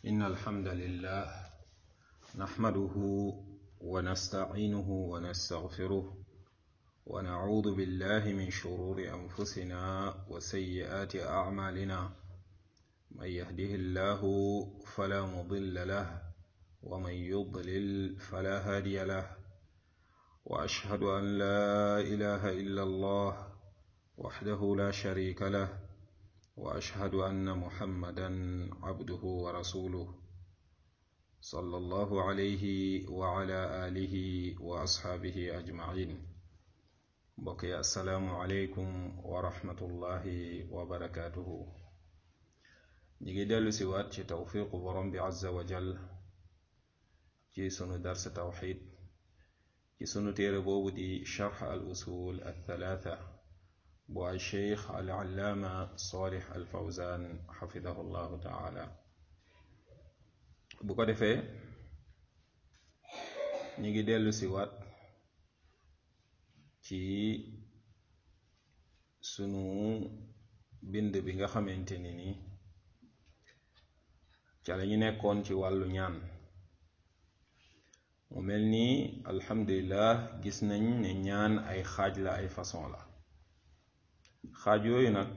إن الحمد لله نحمده ونستعينه ونستغفره ونعوذ بالله من شرور أنفسنا وسيئات أعمالنا من يهده الله فلا مضل له ومن يضلل فلا هادي له وأشهد أن لا إله إلا الله وحده لا شريك له واشهد ان محمدا عبده ورسوله صلى الله عليه وعلى اله واصحابه اجمعين بقي السلام عليكم ورحمه الله وبركاته نيجي دلو سيوات ci توفيق borom bi azza wa jal ci sunu dars tawxid ci sunu téere boobu di sharx al usul al thalatha bu ay cheikh al allaama salih al fawzan xafidahu llahu taala bu ko defee ñi ngi dellu si waat ci sunu bind bi nga xamante ni ni ca la ñu nekkoon ci wàllu ñaan mu mel ni alhamdulillah gis nañ ne ñaan ay xaaj la ay façon la xaaj yooyu nag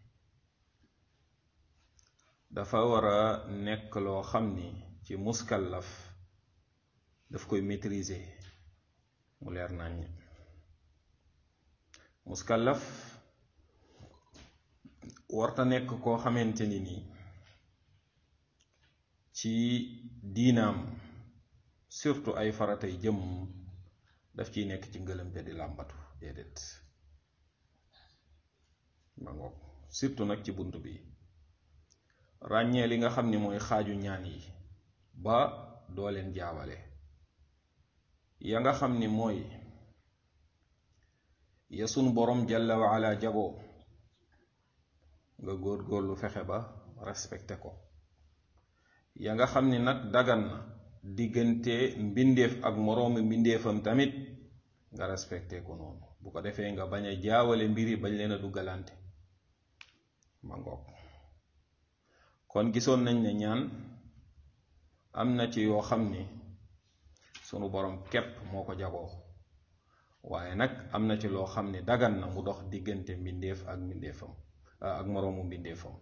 dafa war a nekk loo xam ni ci muskallaf daf koy maîtriser mu leer nañ muskallaf warta nekk koo xamante ni nii ci diinaam surtout ay faratay jëm daf ciy nekk ci ngëlëmte di làmbatu déedéet ma ngoog surtout nag ci bunt bi ràññee li nga xam ni mooy xaaju ñaan yi ba doo leen jaawale ya nga xam ni mooy ya sunu borom jalla wa ala jagoo nga góor-góorlu fexe ba respecté ko ya nga xam ni nag dagan na diggante mbindeef ak moroomi mbindeefam tamit nga respecté ko noonu bu ko defee nga bañ a jaawale mbiri bañ leen a duggalante ma ngoog kon gisoon nañ ne ñaan am na ci yoo xam ni sunu borom képp moo ko jagoo waaye nag am na ci loo xam ni dagan na mu dox diggante mbindeef ak mbindeefam ak moroomu mbindeefam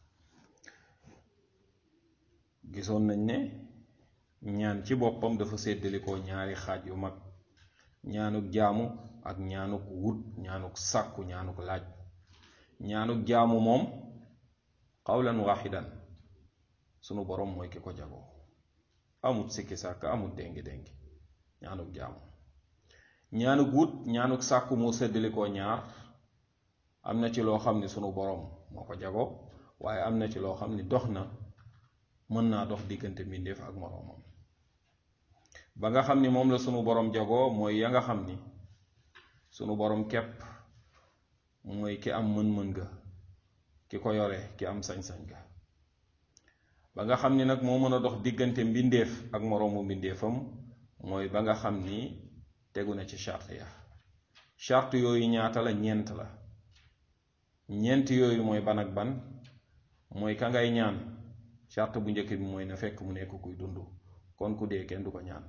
gisoon nañ ne ñaan ci boppam dafa séddalikoo ñaari xaaj yu mag ñaanuk jaamu ak ñaanuk wut ñaanuk sàkku ñaanuk laaj ñaanuk jaamu moom xawlan waxidan sunu borom mooy ki ko jagoo amut sikki sàkk amut déngi déngi ñaanuk jaamu ñaanuk wut ñaanuk sàkku moo séddalikoo ñaar am na ci loo xam ni sunu borom moo ko jagoo waaye am na ci loo xam ni dox na mën naa dox diggante mbindeef ak moroomam ba nga xam ni moom la sunu borom jagoo mooy ya nga xam ni sunu borom képp mooy ki am mën-mën ga ki ko yore ki am sañ-sañ ga ba nga xam ni nag moo mën a dox diggante mbindeef ak moroomu mbindeefam mooy ba nga xam ni tegu na ci charte ya charte yooyu ñaata la ñeent la ñeent yooyu mooy ban ak ban mooy ka ngay ñaan charte bu njëkk bi mooy na fekk mu nekk kuy dund kon ku dee kenn du ko ñaan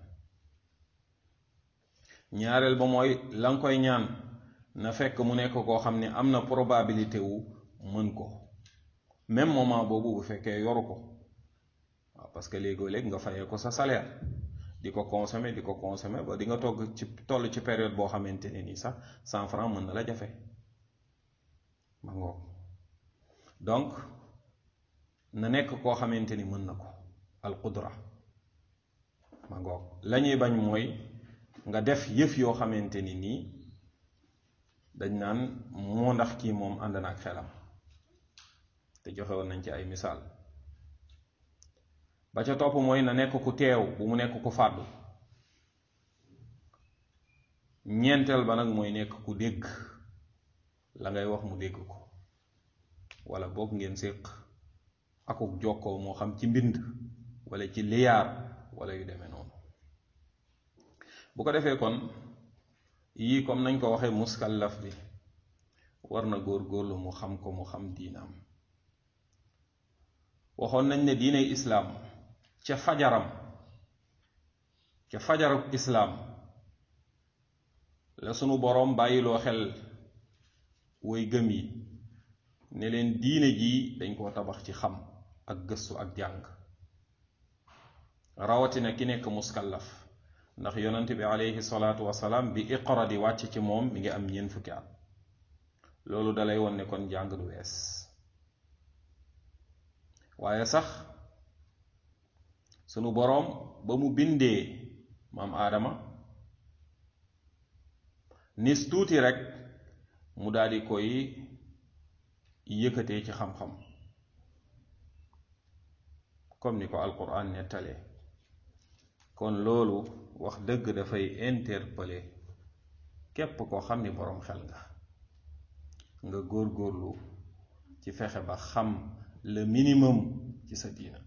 ñaareel ba mooy la nga koy ñaan na fekk mu nekk koo xam ne am na probabilité wu mën ko même moment boobu bu fekkee yoru ko waaw parce que léegoo-léeg nga fayee ko sa salaire di ko consommer di ko consommer ba di nga togg ci toll ci période boo xamante ne nii sax cent franc mën na la jafe ma ngoog donc na nekk koo xamante ni mën na ko al qudra ma ngoog la ñuy bañ mooy nga def yëf yoo xamante ni nii dañ naan moo ndax kii moom ànd na ak xelam te joxe woon nañ ci ay misaal ba ca topp mooy na nekk ku teew bu mu nekk ku fàddu ñeenteel ba nag mooy nekk ku dégg la ngay wax mu dégg ko wala boog ngeen séq akuk jokkoo moo xam ci mbind wala ci liyaar wala yu demee noonu bu ko defee kon yii comme nañ ko waxee muskallaf bi war na góor-góorlu mu xam ko mu xam diinaam waxoon nañ ne diiney islaam ca fajaram ca fajaruk islaam la sunu boroom bàyyiloo xel way gëm yi ne leen diine jii dañ koo tabax ci xam ak gëstu ak jàng rawatina ki nekk muskallaf ndax yonent bi aleyhi salaatu wasalaam bi iqra di wàcc ci moom mi ngi am ñeent fukki at loolu dalay won ne kon jàng du wees waaye sax sunu boroom ba mu bindee maam aadama nis tuuti rekk mu daldi koy yëkkatee ci xam-xam comme ni ko alquran nettalee kon loolu wax dëgg dafay interpeller képp koo xam ni boroom xel nga nga góor-góorlu ci fexe ba xam le minimum ci sa diina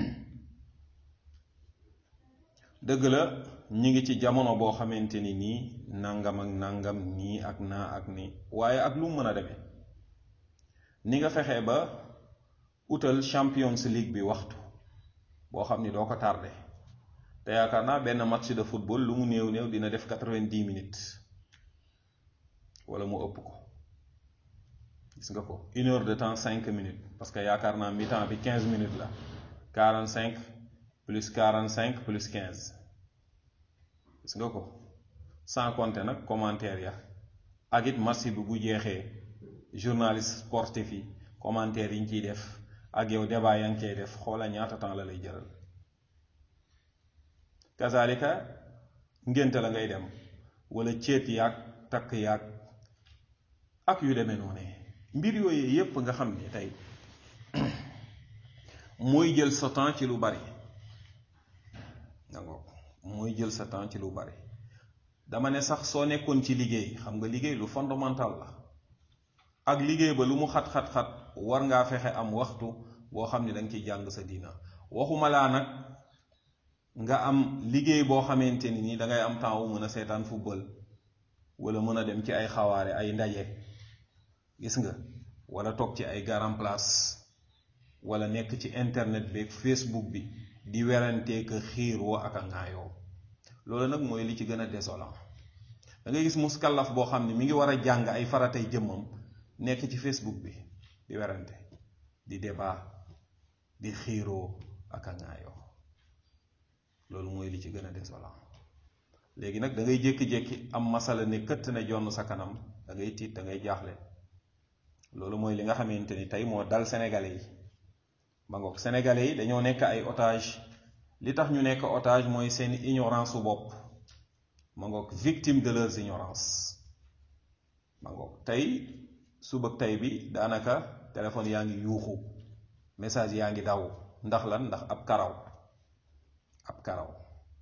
dëgg la ñi ngi ci jamono boo xamante ni nii nangam ak nangam nii ak naa ak nii waaye ak lu mu mën a demee ni nga fexe ba utal Champions League bi waxtu boo xam ni doo ko tardé te yaakaar naa benn match de football lu mu néew néew dina def quatre-vingt-dix minutes wala mu ëpp ko gis nga ko une heure de temps cinq minutes parce que yaakaar naa mi-temps bi quinze minutes la quarante cinq plus quarante cinq plus quinze gis nga ko sans compter nag commentaire ya ak it match bi bu jeexee journaliste sportif yi commentaire yi ñu ciy def ak yow débat yaa ngi cay def xoola ñaata temps la lay jëral kazalika ngénte la ngay dem wala céet yaag takk yaag ak yu demee noonu mbir yooyu yépp nga xam ni tey mooy jël sa temps ci lu bari dangoo mooy jël sa temps ci lu bari dama ne sax soo nekkoon ci liggéey xam nga liggéey lu fondamental la ak liggéey ba lu mu xat-xat-xat war ngaa fexe am waxtu boo xam ne danga ciy jàng sa diina waxuma laa nag nga am liggéey boo xamante ni nii dangay am temps wu mën a seetaan football wala mën a dem ci ay xawaare ay ndaje gis nga wala toog ci ay garam place wala nekk ci internet bi ak facebook bi di werantee ka xiiroo ak a ŋaayoo loolu nag mooy li ci gën a désolant da ngay gis muskallaf boo xam ne mi ngi war a jàng ay faratay jëmmam nekk ci facebook bi di werante di débat di xiiroo ak a ŋaayoo loolu mooy li ci gën a désolant léegi nag da ngay jékki-jékki am masala ne këtt ne jonn sa kanam da ngay tiit da ngay jaaxle loolu mooy li nga xamante ni tey moo dal sénégalais yi ba ngoog sénégalais yi dañoo nekk ay otage li tax ñu nekk otage mooy seen ignorance su bopp ma ngoog victime de leurs ignorance ma ngoog tey suba tey bi daanaka téléphone yaa ngi yuuxu message yaa ngi daw ndax lan ndax ab karaw ab karaw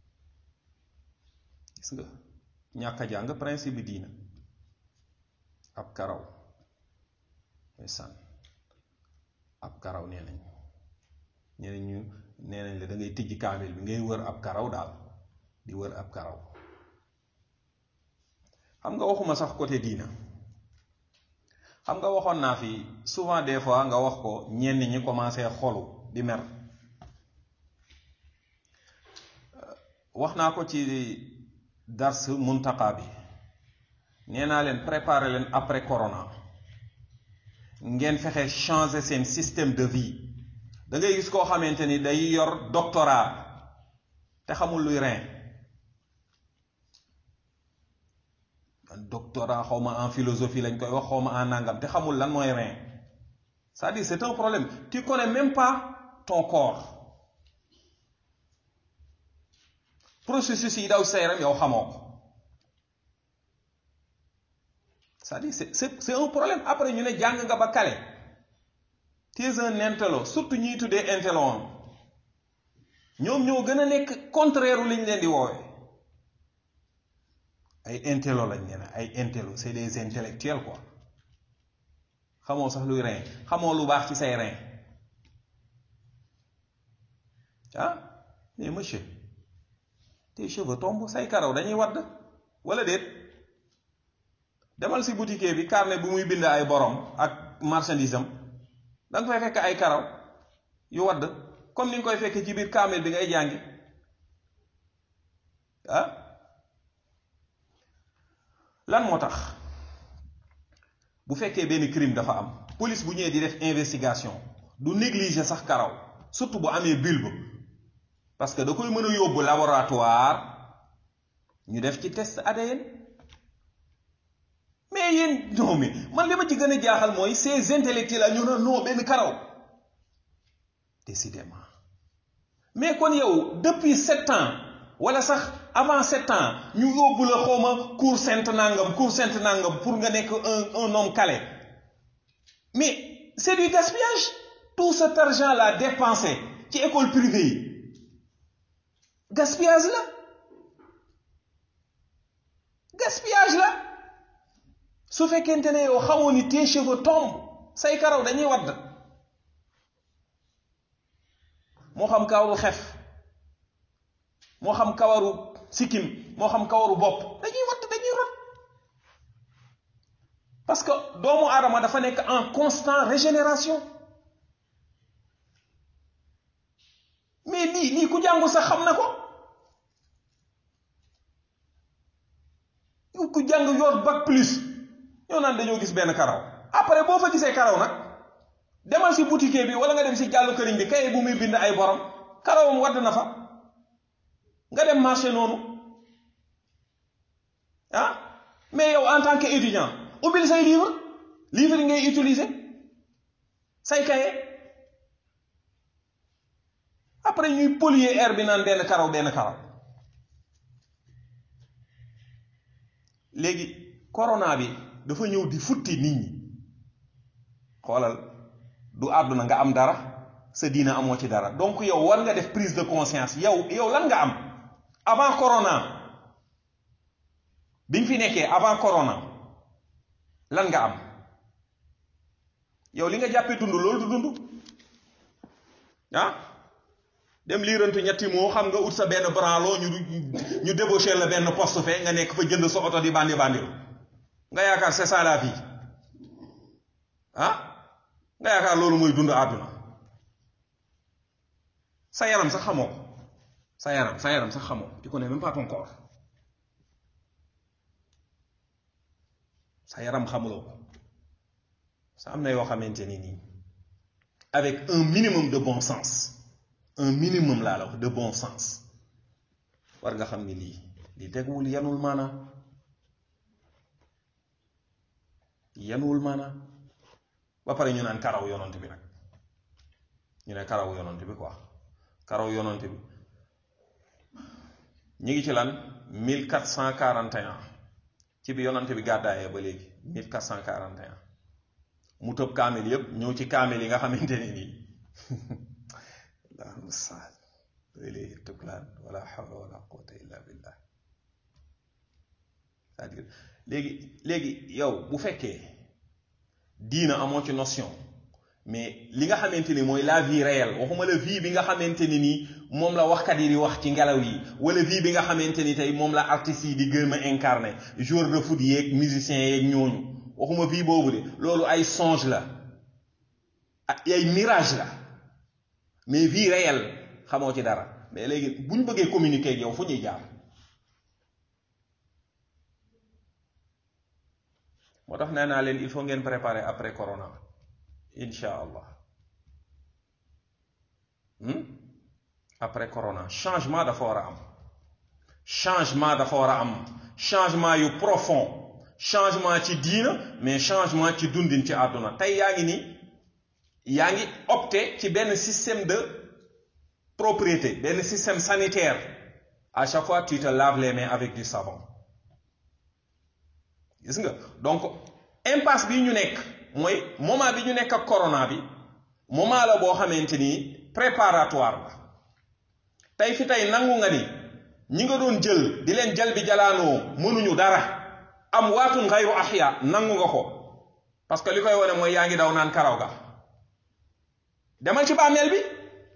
gis nga ñàkk a jàng principe bi diina ab karaw ndeysaan ab karaw nee nañ ñeneen ñu nee nañ la da ngay tijji kaamil bi ngay wër ab karaw daal di wër ab karaw xam nga waxuma sax côté diina xam nga waxoon naa fi souvent des fois nga wax ko ñenn ñi commencé xolu di mer wax naa ko ci dars muntaka bi nee naa leen préparer leen après corona ngeen fexe changer seen système de vie da ngay gis koo xamante ni day yor doctorat te xamul luy rein doctorat xaw ma en philosophie lañ koy wax xaw ma en nangam te xamul lan mooy rein c'est-à-dire c'est un problème tu connais même pas ton corps processus yi daw sa yaram yow xamoo ko c'est-à-dire c'est c'est un problème après ñu ne jàng nga ba kale tu es un intello surtout ñuy tuddee intello am ñoom ñoo gën a nekk contraire liñ leen di woowee ay intello lañ ne ay intello c'est des intellectuels quoi xamoo sax luy rein xamoo lu baax ci say rein ah mais monsieur tes cheveux tombent say karaw dañuy wadd wala déet demal si boutique bi carnet bu muy bind ay borom ak marchandise am da nga fay fekk ay karaw yu wadd comme ni nga koy fekkee ci biir kaamil bi ngay jàngi ah lan moo tax bu fekkee benn crime dafa am police bu ñëwee di def investigation du négliger sax karaw surtout bu amee bulbe parce que da koy mën a yóbbu laboratoire ñu def ci test ADN mais yéen non mais man li ma ci gën a jaaxal mooy ces intellectuels la ñu ne non benn karaw décidément mais kon yow depuis sept ans wala sax avant sept ans ñu yóbbu la xawma cour sainte nangam cour sainte nangam pour nga nekk un un homme calé mais c'est du gaspillage tout cet argent là dépensé ci école privée yi gaspillage la gaspillage la su fekkente ne yow xamoo ni tes cheveux tombent say karaw dañuy wadd moo xam kawaru xef moo xam kawaru sikkim moo xam kawaru bopp dañuy wadd dañuy rot parce que doomu aadama dafa nekk en constant régénération mais lii lii ku jàngu sax xam na ko ku jàng yor bac plus ñoo naan dañoo gis benn karaw après boo fa gisee karaw nag demal si boutique bi wala nga dem si jàllu këriñ bi kay bu muy bind ay borom karawam wadd na fa nga dem marché noonu ah mais yow en tant que étudiant ubbil say livre livre yi ngay utiliser say kaye après ñuy polluer air bi naan benn karaw benn karaw léegi corona bi dafa ñëw di futti nit ñi xoolal du àdduna nga am dara sa diina amoo ci dara donc yow war nga def prise de conscience yow yow lan nga am avant corona bi nga fi nekkee avant corona lan nga am yow li nga jàppee dund loolu du dund ah dem liirantu ñetti moo xam nga ut sa benn branlo ñu ñu débauché la benn poste fe nga nekk fa jënd sa oto di bandi bandilu nga yaakaar c'est ça la vie ah nga yaakaar loolu mooy dund àdduna sa yaram sax xamoo ko sa yaram sa yaram sax xamoo tu connais même pas ton corps sa yaram xamuloo ko sa am na yoo xamante ni nii avec un minimum de bon sens un minimum laa la wax de bon sens war nga xam ni lii lii teguwul yanul maanaa yanuwul maanaa ba pare ñu naan karaw yonant bi nag ñu ne karaw yonant bi quoi karaw yonant bi ñu ngi ci lan 1441 ci bi yonant bi gàddaayee ba léegi 1441 mu tëb kaamil yépp ñëw ci kaamil yi nga xamante ne nii allahul mustaan ilayhi tuklaan wala hawla wala quwwata illa billah c'est-à-dire léegi léegi yow bu fekkee diina amoo ci notion mais li nga xamante ni mooy la vie réelle waxuma la vie bi nga xamante ni nii moom la waxkat yi di wax ci ngelaw yi wala vie bi nga xamante ni tey moom la artistes yi di gëm a incarné joueur de foot yeeg musiciens yeeg ñooñu waxuma vie boobu de loolu ay songe la ay mirage la mais vie réelle xamoo ci dara mais léegi bu ñu bëggee communiquer ak yow fu ñuy jaar moo tax nee naa leen il faut ngeen préparer après corona incha allah après corona changement dafa war a am changement dafa war a am changement yu profond changement ci diina mais changement ci dundin ci àdduna tey yaa ngi ni yaa ngi opté ci benn système de propriété benn système sanitaire à chaque fois tu te laves les mains avec du savon gis nga donc impasse bi ñu nekk mooy moment bi ñu nekk ak corona bi moment la boo xamante ni préparatoire la tey fi tey nangu nga ni ñi nga doon jël di leen jal bi jalaanoo mënuñu dara am waatun xayru axya nangu nga ko parce que li koy wane mooy yaa ngi daw naan karaw ga demal ci bàmmeel bi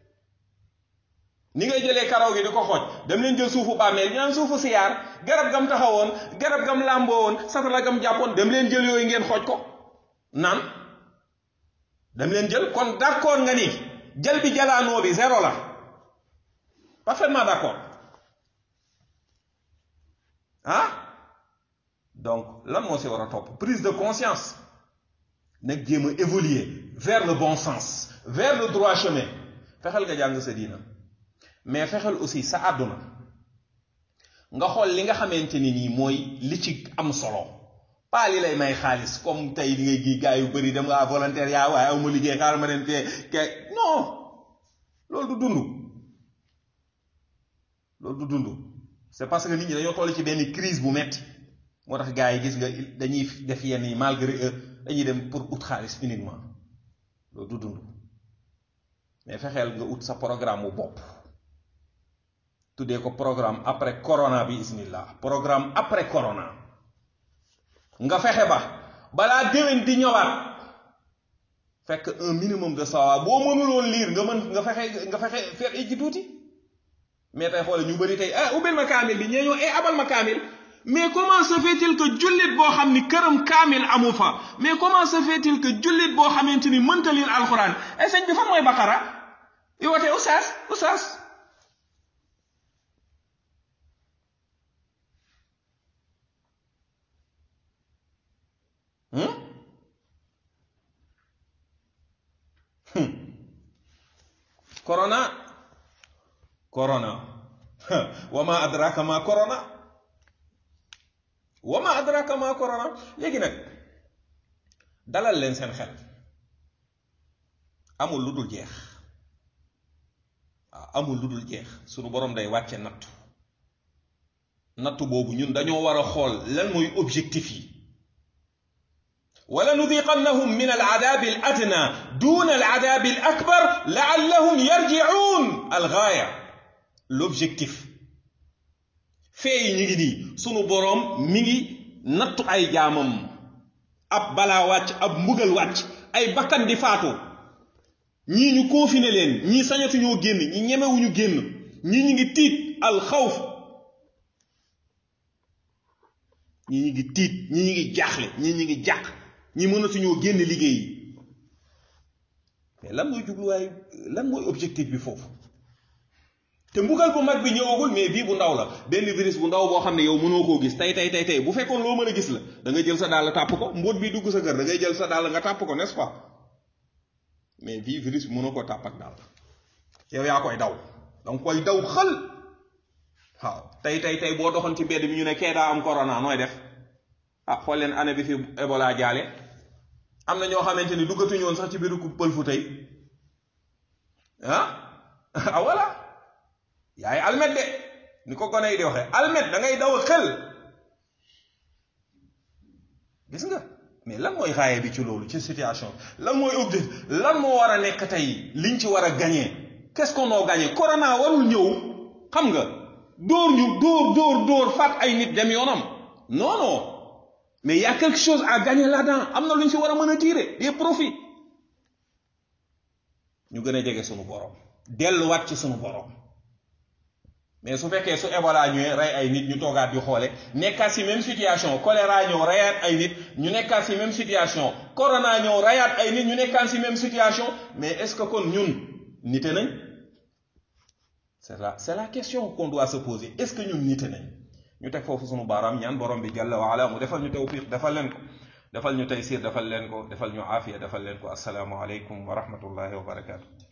ni ngay jëlee karaw gi di ko xooj dem leen jël suufu bàmmeel ñu naan suufu siyaar garab gam taxawoon garab gam làmboo woon satala gam jàppoon dem leen jël yooyu ngeen xooj ko naan dem leen jël kon d'accord nga ni jël bi jalaanoo bi zéro la parfaitement d'accord ah donc lan moo si war a topp prise de conscience nag jéem a évoluer vers le bon sens vers le droit chemin fexeel nga jàng sa diina mais fexeel aussi sa àdduna nga xool li nga xamante ni nii mooy li ci am solo pas li lay may xaalis comme tey li ngay gi gars yu bëri dem nga volontaire yaa waaye aw ma liggéey xaaral ma dem te ke non loolu du dund loolu du dund c'est parce que nit ñi dañoo toll ci benn crise bu metti moo tax gars yi gis nga dañuy def yenn yi malgré eux dañuy dem pour ut xaalis uniquement loolu du dund mais fexeel nga ut sa programme bu bopp tuddee ko programme après corona bi ismillah programme après corona nga fexe ba balaa déwén di ñëwaat fekk un minimum de sawa boo mënuloon liir nga mën nga fexe nga fexe feex ijji tuuti mais tey xoole ñu bëri tey ah ubbil ma kaamil bi ñee ñëw eh abal ma kaamil mais comment se fait-il que jullit boo xam ni këram kaamil amu fa mais comment se fait-il que jullit boo xamante ni mënta liir alxuraan ay sëñ bi fan mooy baqara yow tey oustaz oustaz corona corona wama adraka ma corona wama adraka ma corona léegi nag dalal leen seen xel amul lu dul jeex waaw amul lu dul jeex sunu borom day wàcce nattu nattu boobu ñun dañoo war a xool lan mooy objectif yi wala nudiqannahum min aladabi al adna duna aladabi al akbar laallahum yarjiun algaaya l'objectif fee yi ñu ngi nii sunu boroom mi ngi nattu ay jaamam ab balaa wàcc ab mbugal wàcc ay bakkan di faatu ñii ñu confiné leen ñii sañatuñoo génn ñi ñemewuñu génn ñii ñu ngi tiit alxawf ñii ñu ngi tiit ñii ñu ngi jaaxle ñii ñu ngi jàq ñi mënatuñoo génn liggéey yi mais lan mooy jubluwaay lan mooy objectif bi foofu te mbugal bu mag bi ñëwagul mais bii bu ndaw la benn virus bu ndaw boo xam ne yow mënoo koo gis tey tey tey tey bu fekkoon loo mën a gis la da ngay jël sa dàll tàpp ko mbóot bi dugg sa kër da ngay jël sa dàll nga tàpp ko n'est-ce pas mais bii virus bi mënoo koo tàpp ak dàll yow yaa koy daw danga koy daw xël waaw tey tey tey boo doxoon ci mbedd mi ñu ne kee daa am corona nooy def ah xool leen année bi fi Ebola jaale am na ñoo xamante ni duggatuñu woon sax ci biiru pël fu tey ah ah voilà yaay almet de ni ko gone yi di waxee almet da ngay daw a xel gis nga mais lan mooy xaaye bi ci loolu ci situation lan mooy objectif lan moo war a nekk tey liñ ci war a gagné qu'est-ce qu'on a gagné corona warul ñëw xam nga dóor ñu dóor dóor dóor faat ay nit dem yoonam non non mais y a quelque chose à gagner là-dedans am na lu ñu si war a mën a tirer des profits ñu gën a jege sunu borom delluwaat ci sunu borom mais su fekkee su Ebola ñëwee rey ay nit ñu toogaat di xoole nekkaat si même situation choléra ñëw reyaat ay nit ñu nekkaat si même situation corona ñëw reyaat ay nit ñu nekkaat si même situation mais est-ce que kon ñun nite nañ c'est la c'est la question qu'on doit se poser est-ce que ñun nite nañ ñu teg foofu sunu baaraam ñaan borom bi jalla wa ala mu defal ñu tawfiq defal leen ko defal ñu taysir defal leen ko defal ñu aafiya defal leen ko assalaamu aleykum wa rahmatullahi wa barakaatu